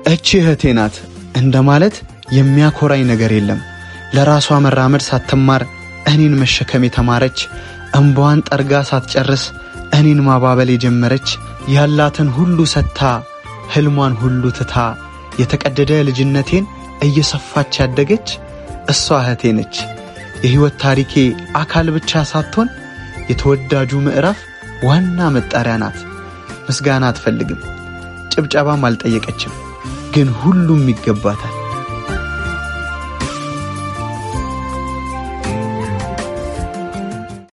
እቺ እህቴ ናት እንደማለት የሚያኮራኝ ነገር የለም። ለራሷ መራመድ ሳትማር እኔን መሸከም የተማረች እምባዋን ጠርጋ ሳትጨርስ እኔን ማባበል የጀመረች ያላትን ሁሉ ሰጥታ ሕልሟን ሁሉ ትታ የተቀደደ ልጅነቴን እየሰፋች ያደገች እሷ እህቴ ነች። የሕይወት ታሪኬ አካል ብቻ ሳትሆን የተወዳጁ ምዕራፍ ዋና መጣሪያ ናት። ምስጋና አትፈልግም፣ ጭብጨባም አልጠየቀችም፣ ግን ሁሉም ይገባታል።